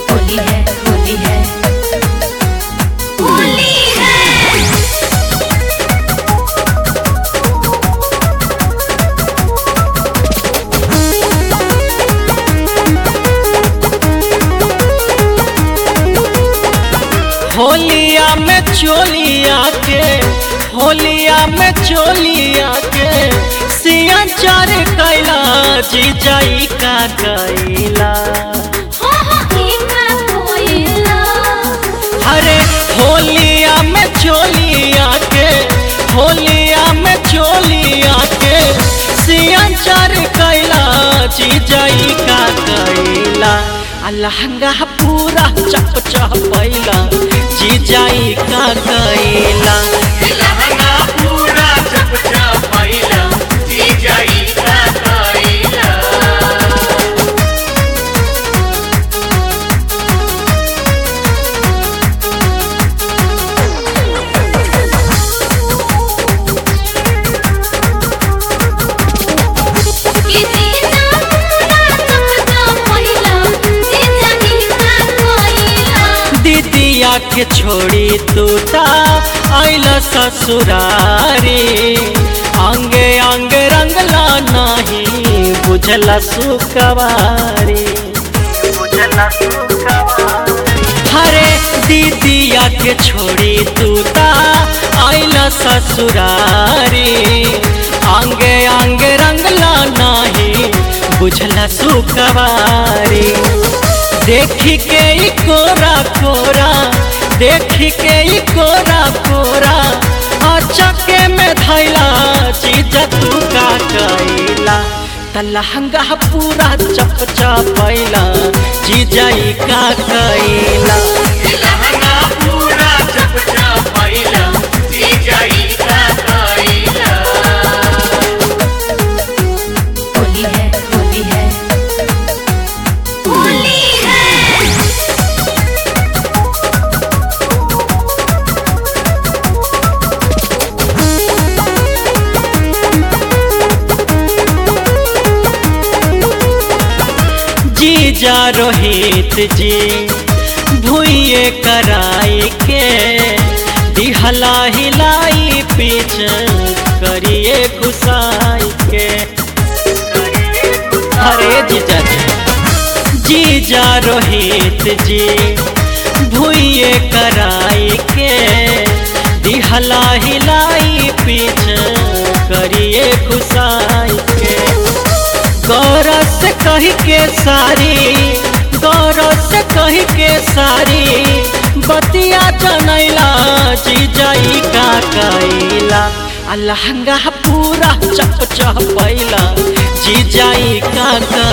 होली है होली है होली है होलिया में चोलिया के होलिया में चोलिया के सिया चार कैला जीजाई का कैला हो हो इका कोयला अरे होलिया में चोलिया के होलिया में चोलिया के सिया चार कैला जीजाई का कैला आ लहंगा पूरा चप चपैला जीजाई का कैला लहंगा पूरा चप चपैला जीजाई का कैला किसी ना पूरा चपचा पहिला जीजा इका कोयला दीदिया के छोड़ी तूता आइल ससुरारी अंगे अंगे रंगला नहीं बुझला सुकवारी हरे दीदिया के छोड़ी तूता आइल ससुरारी अंगे अंगे रंगला नहीं बुझला सुकवारी देखी के ई कोरा कोरा देखी के ई कोरा कोरा अचके में धैला चीज तू का कैला त लहंगा पूरा चप चपैला जीजाई का कैला लहंगा पूरा चप चपैला जीजाई का कैला होली है होली है होली है जीजा रोहित जी भूये कराई के दिहला हिलाई पीछ करिए घुसाई के अरे जीजा जी जीजा रोहित जी भूये कराई के दिहला हिलाई पीछ करिए घुसाई के गौरव से कही के सारी गौरव से कही के सारी बतिया जनैला जीजाई का कैला आ लहंगा पूरा चप चपैला जीजाई का कैला